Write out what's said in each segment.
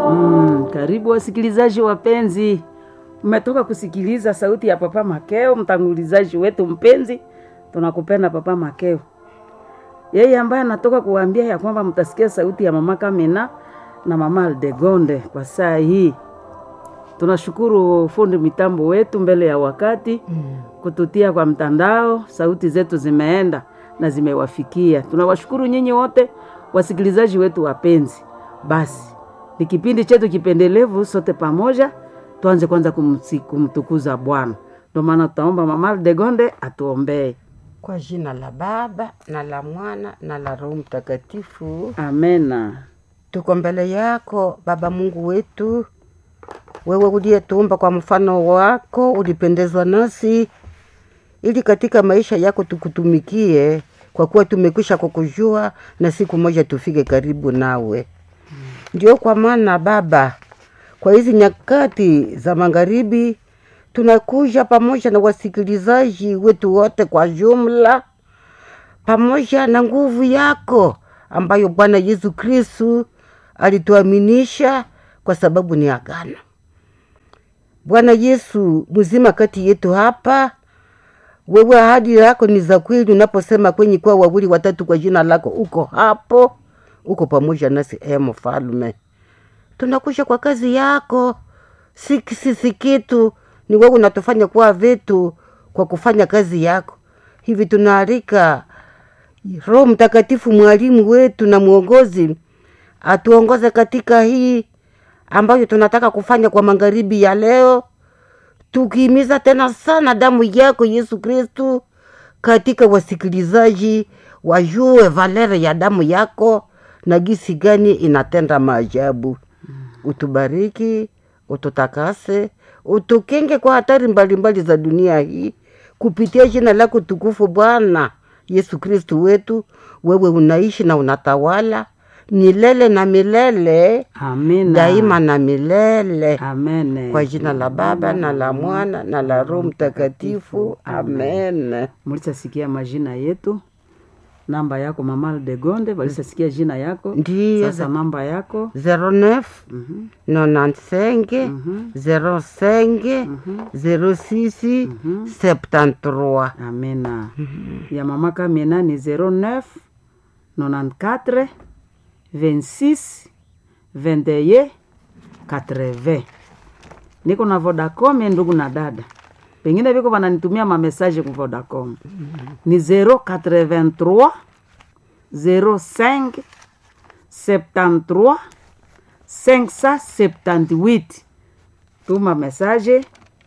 Mm, karibu wasikilizaji wapenzi, mmetoka kusikiliza sauti ya Papa Makeo, mtangulizaji wetu mpenzi. Tunakupenda Papa Makeo, yeye ambaye anatoka kuwaambia ya kwamba mtasikia sauti ya mama Kamina na mama Aldegonde kwa saa hii. Tunashukuru fundi mitambo wetu mbele ya wakati kututia kwa mtandao, sauti zetu zimeenda na zimewafikia. Tunawashukuru nyinyi wote wasikilizaji wetu wapenzi. Basi ni kipindi chetu kipendelevu, sote pamoja tuanze kwanza kumsi- kumtukuza Bwana. Ndio maana tutaomba mama Degonde atuombee. Kwa jina la Baba na la Mwana na la Roho Mtakatifu. Amena. Tuko mbele yako Baba Mungu wetu, wewe uliyetuumba kwa mfano wako, ulipendezwa nasi ili katika maisha yako tukutumikie, kwa kuwa tumekwisha kukujua na siku moja tufike karibu nawe. Ndio kwa maana Baba, kwa hizi nyakati za magharibi tunakuja pamoja na wasikilizaji wetu wote kwa jumla, pamoja na nguvu yako ambayo Bwana Yesu Kristu alituaminisha kwa sababu ni agano. Bwana Yesu mzima kati yetu hapa, wewe ahadi yako ni za kweli, unaposema kwenye kwa wawili watatu kwa jina lako, uko hapo, uko pamoja nasi. E Mfalme, tunakusha kwa kazi yako, si sisi kitu, ni wewe unatufanya kuwa vitu kwa kufanya kazi yako. Hivi tunaalika Roho Mtakatifu, mwalimu wetu na mwongozi, atuongoze katika hii ambayo tunataka kufanya kwa magharibi ya leo, tukihimiza tena sana damu yako Yesu Kristu katika wasikilizaji wajue valere ya damu yako na gisi gani inatenda maajabu. Utubariki, ututakase, utukenge kwa hatari mbalimbali za dunia hii kupitia jina lako tukufu Bwana Yesu Kristu wetu. Wewe unaishi na unatawala milele na milele, Amina. daima na milele, Amene. kwa jina la Baba na la Mwana na la Roho Mtakatifu, amen. Mulishasikia majina yetu, namba yako mama Degonde, walishasikia jina yako. Ndiyo. Sasa namba yako 09 95 05 06 73 Amena. Ya mama Kamina ni 09 94 26 21 80. Niko na Vodacom ndugu na dada. Pengine viko wananitumia mamesaje ku Vodacom. Ni 083 05 73 578. Tuma mesaje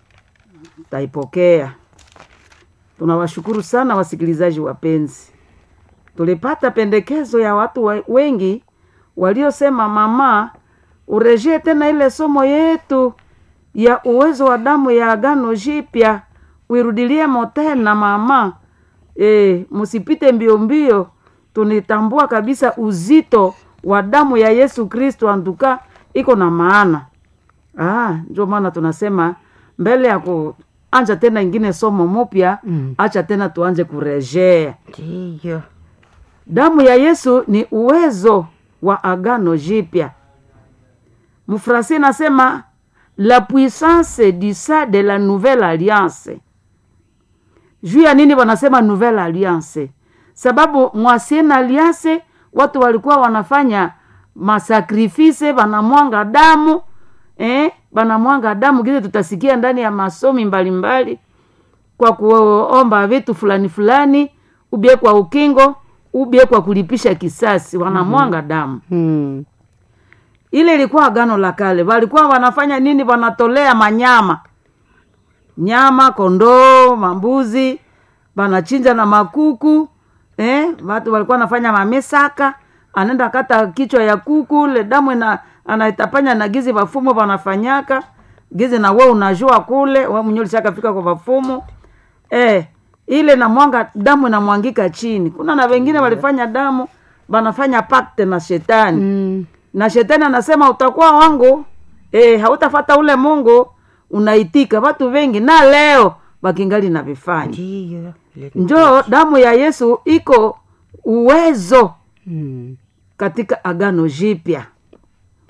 taipokea. Tunawashukuru sana wasikilizaji wapenzi. Tulipata pendekezo ya watu wa- wengi waliosema, mama, urejee tena ile somo yetu ya uwezo wa damu ya agano jipya, uirudilie tena mama. E, msipite mbio mbio. Tunitambua kabisa uzito wa damu ya Yesu Kristo, anduka iko na maana. Ah, ndio maana tunasema mbele ya kuanja tena ingine somo mupya Mm. acha tena tuanje kurejea. ndiyo Damu ya Yesu ni uwezo wa agano jipya. Mfransi nasema la puissance du sang de la nouvelle alliance. Juu ya nini wanasema nouvelle alliance? Sababu mwasiena alliance watu walikuwa wanafanya masakrifise, wanamwanga damu eh, wanamwanga damu kile tutasikia ndani ya masomi mbalimbali kwa kuomba vitu fulani fulani, ubie kwa ukingo, ubie kwa kulipisha kisasi, wanamwanga damu. hmm. Ile ilikuwa agano la kale. Walikuwa wanafanya nini? Wanatolea manyama, nyama, kondoo, mambuzi, wanachinja na makuku eh, watu walikuwa wanafanya mamesaka, anaenda kata kichwa ya kuku, le damu ina anaitapanya na gizi wafumu wanafanyaka gizi, na we unajua kule we mwenyewe ulishakafika kwa wafumu eh, ile na mwanga damu inamwangika chini. Kuna na wengine walifanya damu wanafanya pakte na shetani Mm. na shetani anasema utakuwa wangu e, hautafata ule Mungu unaitika. Watu wengi na leo wakingali na vifanya ndiyo Ile- njoo, damu ya Yesu iko uwezo Mm. katika agano jipya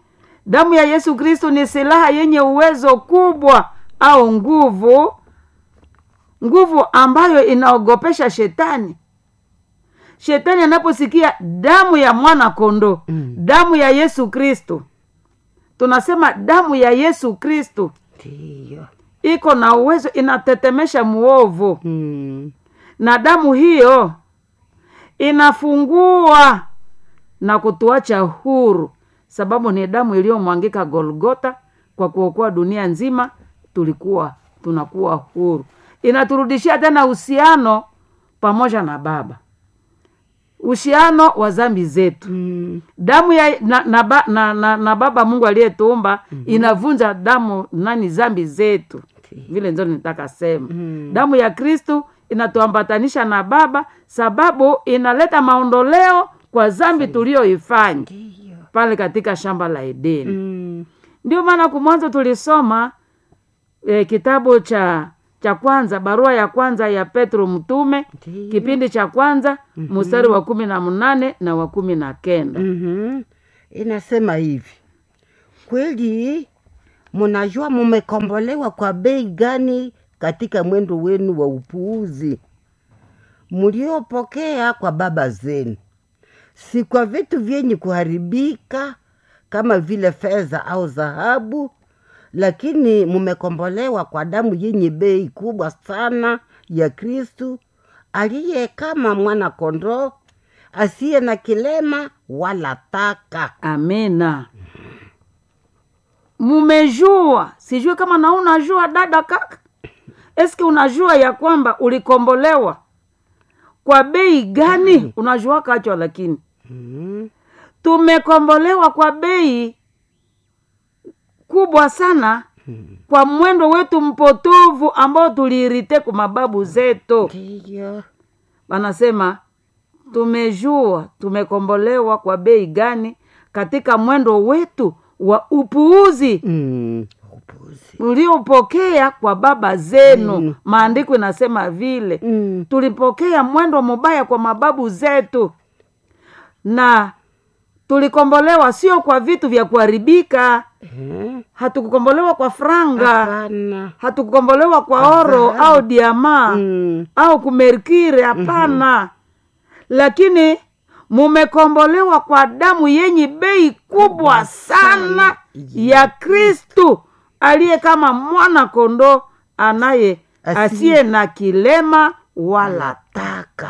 damu ya yesu kristo ni silaha yenye uwezo kubwa au nguvu nguvu ambayo inaogopesha shetani shetani anaposikia damu ya mwana kondoo Mm. damu ya yesu kristo tunasema damu ya yesu kristo ndiyo iko na uwezo inatetemesha muovu mm. na damu hiyo inafungua na kutuacha huru sababu ni damu iliyomwangika golgota kwa kuokoa dunia nzima tulikuwa tunakuwa huru inaturudishia tena uhusiano pamoja na baba uhusiano wa zambi zetu Mm. damu ya na, na, ba- na, na, na baba mungu aliyetuumba mm-hmm. inavunja damu nani zambi zetu vile nzo nitaka sema Mm. damu ya kristu inatuambatanisha na baba sababu inaleta maondoleo kwa zambi tuliyoifanya ndiyo pale katika shamba la edeni mm. ndio maana kumwanzo tulisoma e, kitabu cha cha kwanza barua ya kwanza ya petro mtume Ndiyo. kipindi cha kwanza mm-hmm. mstari wa kumi na mnane na wa kumi na kenda mm-hmm. inasema hivi kweli munajua mumekombolewa kwa bei gani katika mwendo wenu wa upuuzi mliopokea kwa baba zenu si kwa vitu vyenye kuharibika kama vile fedha au dhahabu lakini mumekombolewa kwa damu yenye bei kubwa sana ya kristu aliye kama mwana kondoo asiye na kilema wala taka amina mumejua sijui kama na unajua dada kaka eski unajua ya kwamba ulikombolewa kwa bei gani unajua kachwa lakini mm. tumekombolewa kwa bei kubwa sana kwa mwendo wetu mpotovu ambao tuliirite kwa mababu zetu ndiyo wanasema tumejua tumekombolewa kwa bei gani katika mwendo wetu wa upuuzi mm. upuzi uliopokea kwa baba zenu Mm. maandiko inasema vile mm. tulipokea mwendo mubaya kwa mababu zetu na tulikombolewa sio kwa vitu vya kuharibika eh? hatukukombolewa kwa franga hapana hatukukombolewa kwa oro dhahabu. au diamaa mm. au kumerkire hapana lakini mumekombolewa kwa damu yenye bei kubwa sana ya kristu aliye kama mwana kondoo anaye Asi- asiye na kilema wala taka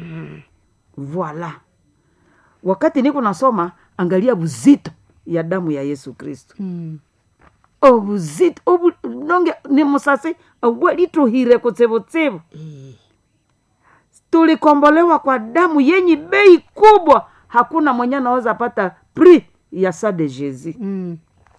voila wakati niko nasoma angalia buzito ya damu ya yesu kristu mm. obuzito obu nonge ni musasi awalituhire kutsevutsivu eh. tulikombolewa kwa damu yenye bei kubwa hakuna mwenye anaweza pata pri ya sa de jesus mm.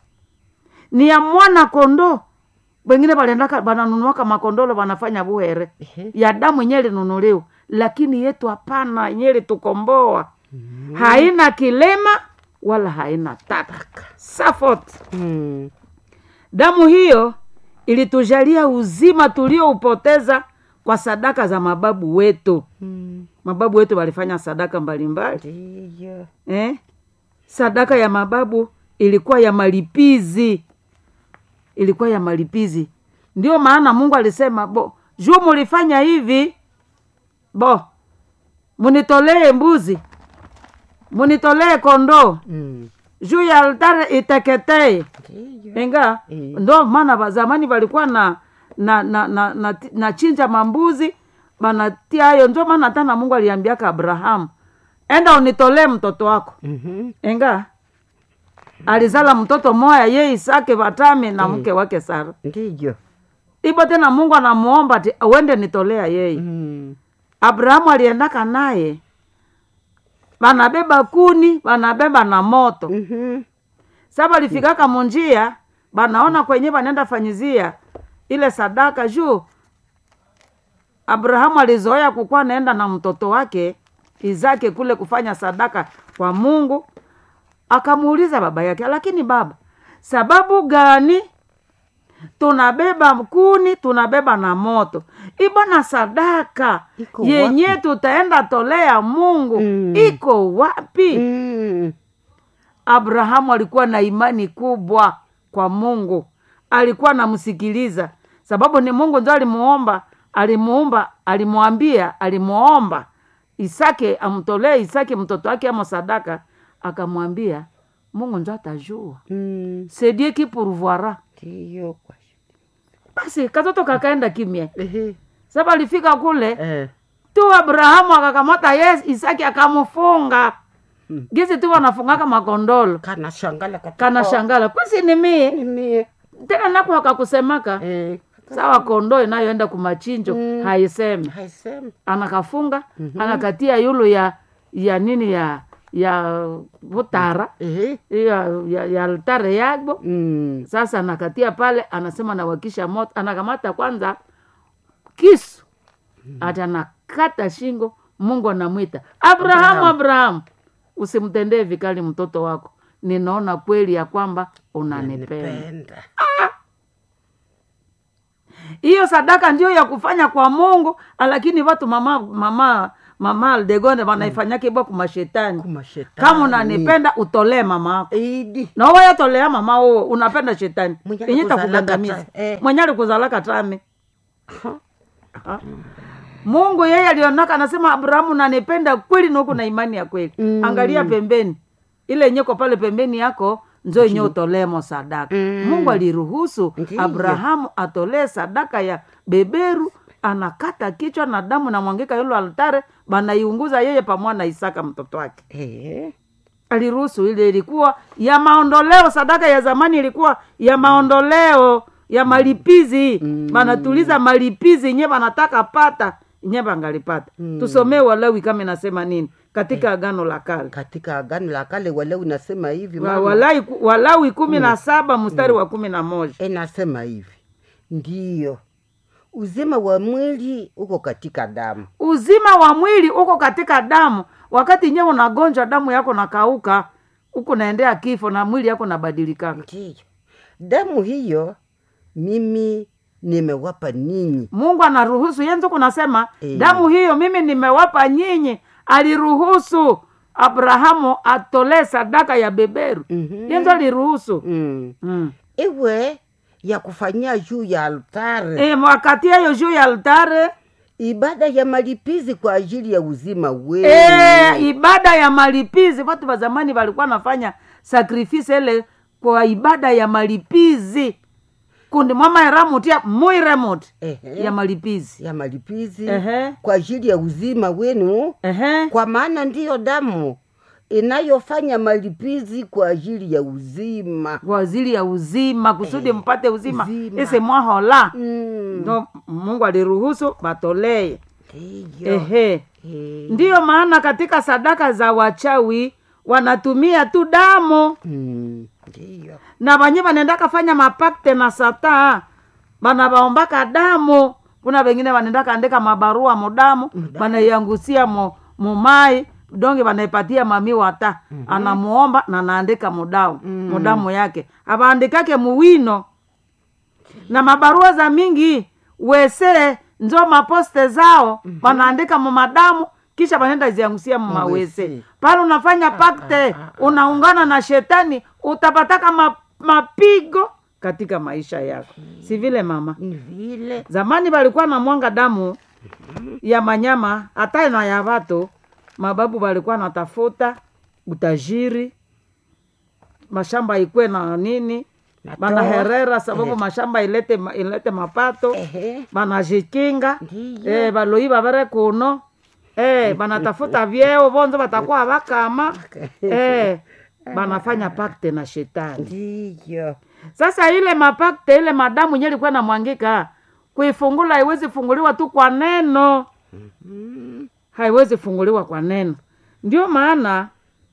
ni ya mwana kondoo wengine waliendaka wananunuaka makondolo wanafanya buhere Ehe. ya damu yenye linunuliwa lakini yetu hapana yenye litukomboa haina kilema wala haina taka safot mm. damu hiyo ilitujalia uzima tulioupoteza kwa sadaka za mababu wetu mm. mababu wetu walifanya sadaka mbalimbali ndiyo eh? sadaka ya mababu ilikuwa ya malipizi ilikuwa ya malipizi ndio maana mungu alisema bo juu mulifanya hivi bo munitolee mbuzi munitolee kondoo mm. juu ya altare iteketee ndiyo enga Eh. ndo maana ba- zamani walikuwa na na na na, na, na chinja mambuzi banatia hayo ndio maana hata na mungu aliambiaka abrahamu enda unitolee mtoto wako mm-hmm. enga alizala mtoto moya ye isake vatami na mke wake sara ndiyo ibo tena mungu anamuomba ti uende nitolea yeye mm. abrahamu aliendaka naye banabeba kuni banabeba na moto mm-hmm. sa balifikaka munjia banaona kwenye banenda fanyizia ile sadaka juu abrahamu alizoea kukuwa naenda na mtoto wake izake kule kufanya sadaka kwa mungu akamuuliza baba yake lakini baba sababu gani tunabeba kuni tunabeba na moto ibona sadaka Iko yenye tutaenda tolea mungu Mm. iko wapi mm. abrahamu alikuwa na imani kubwa kwa mungu alikuwa anamsikiliza sababu ni mungu ndio alimuomba alimuumba alimwambia alimuomba isake amtolee isake mtoto wake ama sadaka akamwambia mungu ndio atajua Mm. c'est Dieu qui pourvoira Ndiyo kwa basi katoto kakaenda kimya Ehe. sasa alifika kule Eh. tu abrahamu akakamata yes isaki akamfunga Mm. gizi tu wanafungaka makondolo kana shangala katika kana shangala kwasi ni mie mie tena nako akakusemaka eh. sawa kondoo inayoenda kumachinjo Mm. haiseme haisemi anakafunga anakatia yulu ya ya nini ya ya vutara Ehe. ya, ya, ya altare yagbo Mm. sasa anakatia pale anasema nawakisha moto anakamata kwanza kisu ati anakata shingo mungu anamwita abrahamu abrahamu usimtendee vikali mtoto wako ninaona kweli ya kwamba unanipenda Penda. hiyo sadaka ndio ya kufanya kwa mungu lakini watu mama mama mama aldegonde wanaifanyake bwa kumashetani Kuma shetani. kama unanipenda utolee mama ako Idi. na wayatolea mama uo unapenda shetani Mwenye yenye alikuzalaka takugandamiza ta- eh. mwenye alikuzalaka tame Ha? mungu yeye alionaka anasema abrahamu nanipenda kweli nuku na imani ya kweli Mm. angalia pembeni ile yenyeko pale pembeni yako nzo yenye utolemo sadaka Mm. mungu aliruhusu Ndiyo. abrahamu atolee sadaka ya beberu anakata kichwa na damu namwangika yolo altare banaiunguza yeye pamoja na isaka mtoto wake Eh. aliruhusu ile ilikuwa ya maondoleo sadaka ya zamani ilikuwa ya maondoleo ya malipizi Mm. banatuliza malipizi nye banataka pata nye bangalipata Mm. tusomee walawi kama inasema nini katika agano la kale katika agano la kale wale unasema hivi Wa- mama. Walawi ku- walawi kumi na saba mstari wa kumi na moja inasema hivi ndiyo uzima wa mwili uko katika damu uzima wa mwili uko katika damu wakati nyewe unagonjwa damu yako nakauka huku naendea kifo na mwili yako nabadilikaka ndiyo damu hiyo mimi nimewapa ninyi mungu anaruhusu yenzo kunasema Eh. damu hiyo mimi nimewapa nyinyi aliruhusu abrahamu atolee sadaka ya beberu Mhm. yenzo aliruhusu mm. mm. iwe ya kufanyia juu ya altare e, wakati hiyo juu ya altare ibada ya malipizi kwa ajili ya uzima wenu e, ibada ya malipizi watu wa zamani walikuwa nafanya sakrifisi ile kwa ibada ya malipizi kundi mwamaeramutia muiremuti Ehe. ya malipizi ya malipizi Ehe. kwa ajili ya uzima wenu Ehe. kwa maana ndiyo damu inayofanya malipizi kwa ajili ya uzima kwa ajili ya uzima kusudi mpate uzima, uzima. ise mwahola Mm. ndo mungu aliruhusu batolee ndiyo ehe Eh. ndiyo maana katika sadaka za wachawi wanatumia tu damu Mm. ndiyo na banye banendaka fanya mapakte na sata bana baombaka damu kuna wengine banendaka andika mabarua mudamu banaiangusia mu, mumai donge banaipatia mami wata mm-hmm. anamuomba na naandika mudamu mm. mudamu yake abaandikake muwino na mabarua za mingi wese njo maposte zao mm-hmm. wanaandika mumadamu kisha banenda ziangusia mumawese Mawese. pale unafanya pakte unaungana na shetani utapataka ma, mapigo katika maisha yako si vile mama ni vile zamani walikuwa na mwanga damu ya manyama hata na ya watu mababu walikuwa natafuta utajiri mashamba ikwe na nini Na banaherera toa. sababu Eh. mashamba ilete, ma- ilete mapato Ehe. banajikinga Ndiyo. eh, baloiba bere kuno eh, banatafuta vyeo bonzo batakuwa bakama eh, banafanya pakte na shetani ndiyo sasa ile mapakte ile madamu nye ilikuwa namwangika kuifungula haiwezi funguliwa tu kwa neno haiwezi funguliwa kwa neno ndio maana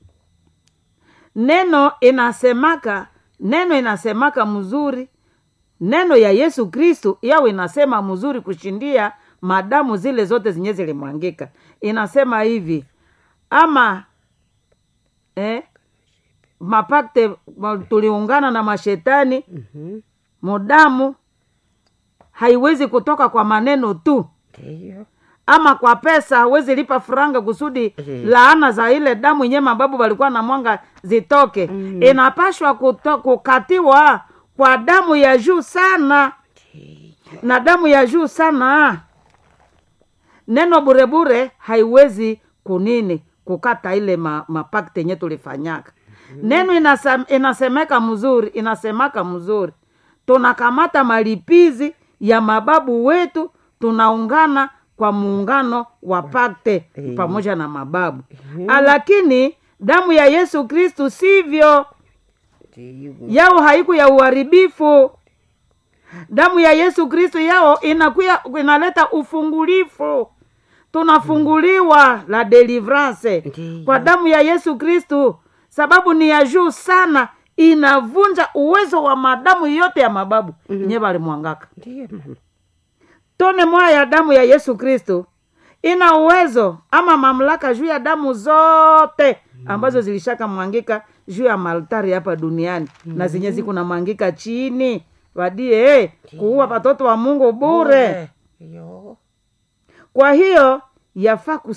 neno inasemaka neno inasemaka mzuri neno ya yesu kristu yao inasema mzuri kushindia madamu zile zote zenye zilimwangika inasema hivi ama eh, mapakte ma- tuliungana na mashetani Mhm. mudamu haiwezi kutoka kwa maneno tu ndiyo ama kwa pesa hawezi lipa franga kusudi Mhm. laana za ile damu yenye mababu walikuwa na mwanga zitoke Mhm. inapashwa kuto, kukatiwa kwa damu ya juu sana na damu ya juu sana neno burebure haiwezi kunini kukata ile ma, mapakti yenye tulifanyaka neno inasem, inasemeka mzuri inasemaka mzuri tunakamata malipizi ya mababu wetu tunaungana kwa muungano wa pakte Eh. pamoja na mababu lakini damu ya yesu kristu sivyo Ndiyo. yao haiku ya uharibifu damu ya yesu kristu yao inakuya inaleta ufungulifu tunafunguliwa la delivrance Ndiyo. kwa damu ya yesu kristu sababu ni ya juu sana inavunja uwezo wa madamu yote ya mababu mm nye balimwangaka Ndiyo, mama. tone moya ya damu ya yesu kristo ina uwezo ama mamlaka juu ya damu zote ambazo zilishaka mwangika juu ya maltari hapa duniani na zenye zikuna mwangika chini wadie eh, kuua watoto wa mungu bure Yo. kwa hiyo yafaa